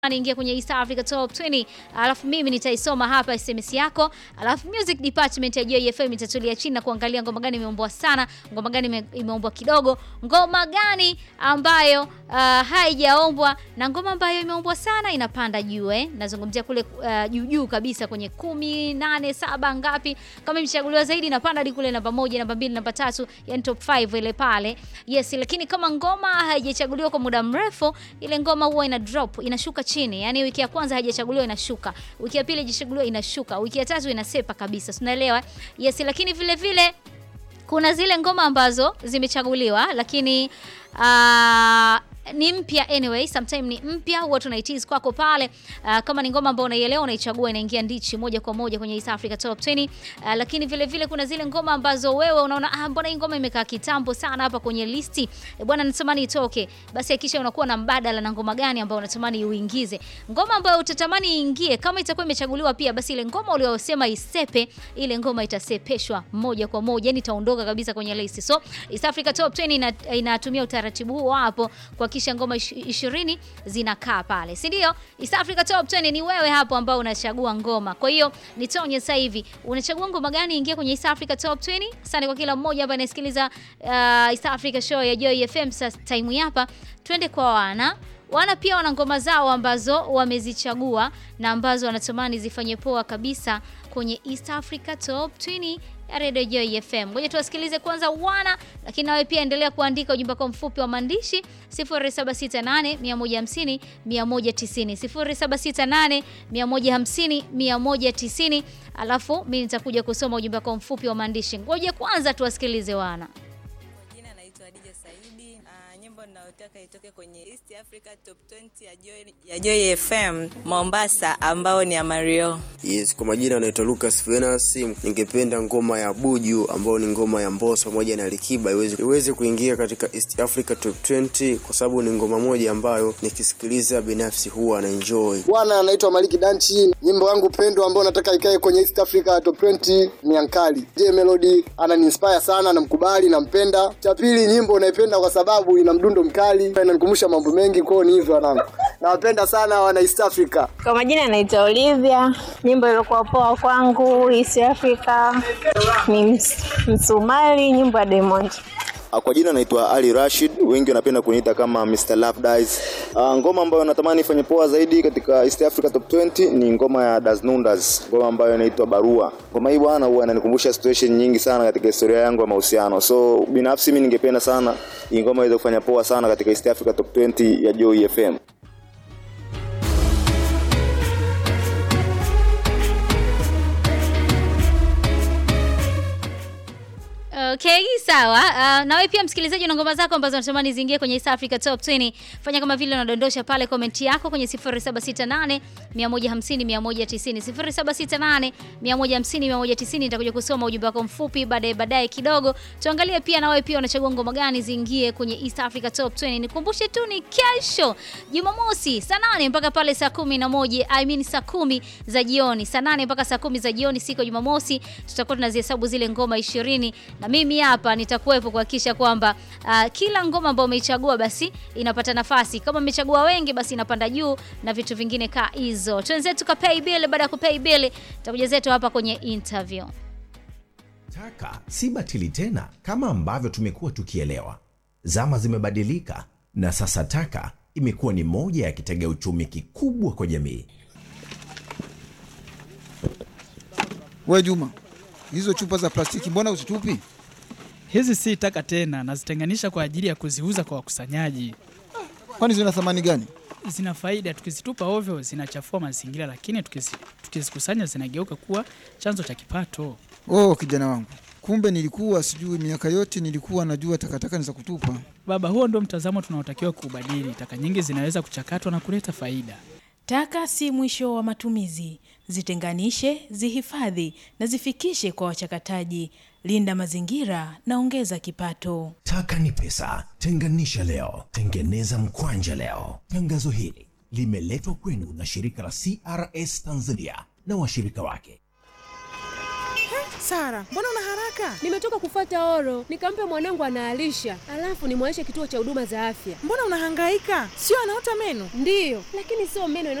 Ingia kwenye East Africa Top 20, alafu mimi nitaisoma hapa SMS yako, alafu music department ya Joy FM itatulia chini na kuangalia ngoma gani imeombwa sana, ngoma gani ime- imeombwa kidogo, ngoma gani ambayo uh, haijaombwa na ngoma ambayo imeombwa sana inapanda juu eh. Nazungumzia kule uh, juu juu kabisa kwenye kumi, nane, saba ngapi, kama imechaguliwa zaidi inapanda hadi kule namba moja, namba mbili, namba tatu, yani top 5 ile pale. Yes, lakini kama ngoma haijachaguliwa kwa muda mrefu, ile ngoma huwa ina drop, inashuka chini. Yaani wiki ya kwanza haijachaguliwa inashuka, wiki ya pili haijachaguliwa inashuka, wiki ya tatu inasepa kabisa. Tunaelewa? Yes, lakini vile vile kuna zile ngoma ambazo zimechaguliwa lakini uh, ni mpya anyway, sometime ni mpya, huwa tunaitiz kwako pale. Uh, kama ni ngoma ambayo unaielewa unaichagua, inaingia ndichi moja kwa moja kwenye East Africa Top 20. Uh, lakini vile vile kuna zile ngoma ambazo wewe unaona ah, mbona hii ngoma imekaa kitambo sana hapa kwenye listi e, bwana natamani itoke. Basi hakikisha unakuwa na mbadala na ngoma gani ambayo unatamani uingize, ngoma ambayo utatamani iingie. Kama itakuwa imechaguliwa pia, basi ile ngoma uliyosema isepe, ile ngoma itasepeshwa moja kwa moja, yani itaondoka kabisa kwenye listi. So East Africa Top 20 ina, inatumia utaratibu huo hapo kuhakikisha ngoma ish- ishirini zinakaa pale, si ndio? East Africa Top 20 ni wewe hapo ambao unachagua ngoma. Kwa hiyo nitonye sasa hivi, unachagua ngoma gani ingie kwenye East Africa Top 20? Asante kwa kila mmoja hapa anayesikiliza uh, East Africa show ya Joy FM. Sasa time hapa twende kwa wana wana pia wana ngoma zao ambazo wamezichagua na ambazo wanatamani zifanye poa kabisa kwenye East Africa Top 20 ya Radio Joy FM. Ngoja tuwasikilize kwanza wana, lakini nawe pia endelea kuandika ujumbe kwa mfupi wa maandishi 0768 150 190 0768 150 190, alafu mimi nitakuja kusoma ujumbe kwa mfupi wa maandishi. Ngoja kwanza tuwasikilize wana. Kwa jina naitwa Adija Saidi. Uh, nyimbo ninayotaka itoke kwenye East Africa Top 20 ya Joy, ya Joy FM Mombasa, ambao ni ya Mario. Yes, kwa majina anaitwa Lucas Venus. Ningependa ngoma ya Buju ambayo ni ngoma ya Mbosso pamoja na Alikiba iweze iweze kuingia katika East Africa Top 20 kwa sababu ni ngoma moja ambayo nikisikiliza binafsi huwa na enjoy. Bwana anaitwa Maliki Danchi. Nyimbo yangu pendwa ambayo nataka ikae kwenye East Africa Top 20 ni Ankali. J Melody ananiinspire sana, namkubali, nampenda. Cha pili, nyimbo naipenda kwa sababu ina mdundo mkali, inanikumbusha mambo mengi, kwao ni hivyo wanangu. Nawapenda sana wana East Africa. Kwa majina naitwa Olivia. Nyimbo ilikuwa poa kwangu East Africa ni ms Msumali, nyimbo ya Diamond. Ah, Kwa jina naitwa Ali Rashid, wengi wanapenda kuniita kama Mr. Love Dies. Uh, ngoma ambayo natamani ifanye poa zaidi katika East Africa Top 20 ni ngoma ya Das Nundas, ngoma ambayo inaitwa Barua. Ngoma hii bwana huwa inanikumbusha situation nyingi sana katika historia yangu ya mahusiano. So binafsi mimi ningependa sana hii ngoma iweze kufanya poa sana katika East Africa Top 20 ya Joy FM. Okay, sawa. Uh, na wewe pia msikilizaji una ngoma zako ambazo unatamani ziingie kwenye East Africa Top 20. Fanya kama vile unadondosha pale comment yako kwenye 0768 150 190. 0768 150 190 nitakuja kusoma ujumbe wako mfupi baadaye baadaye kidogo. Tuangalie pia na wewe pia unachagua ngoma gani ziingie kwenye East Africa Top 20. Nikumbushe tu ni kesho Jumamosi saa 8 mpaka pale saa 11, I mean saa 10 za jioni. Saa 8 mpaka saa 10 za jioni siku ya Jumamosi tutakuwa tunazihesabu zile ngoma 20 na mimi hapa nitakuwepo kuhakikisha kwamba uh, kila ngoma ambayo umeichagua basi inapata nafasi. Kama umechagua wengi basi inapanda juu na vitu vingine kaa hizo. Twenzetu ka pay bill, baada ya kupay bill tutakuja zetu hapa kwenye interview. Taka si batili tena kama ambavyo tumekuwa tukielewa. Zama zimebadilika na sasa taka imekuwa ni moja ya kitega uchumi kikubwa kwa jamii. We Juma, hizo chupa za plastiki mbona uzitupi? Hizi si taka tena, nazitenganisha kwa ajili ya kuziuza kwa wakusanyaji. Kwani zina thamani gani? Zina faida, tukizitupa ovyo zinachafua mazingira, lakini tukizi- tukizikusanya zinageuka kuwa chanzo cha kipato. Oh, kijana wangu, kumbe nilikuwa sijui. Miaka yote nilikuwa najua takataka ni za kutupa. Baba, huo ndio mtazamo tunaotakiwa kuubadili. Taka nyingi zinaweza kuchakatwa na kuleta faida. Taka si mwisho wa matumizi. Zitenganishe, zihifadhi na zifikishe kwa wachakataji. Linda mazingira na ongeza kipato. Taka ni pesa, tenganisha leo, tengeneza mkwanja leo. Tangazo hili limeletwa kwenu na shirika la CRS Tanzania na washirika wake. Sara, mbona una haraka? Nimetoka kufuata oro, nikampe mwanangu anaalisha, alafu nimwaishe kituo cha huduma za afya. Mbona unahangaika? Sio anaota meno? Ndiyo, lakini sio meno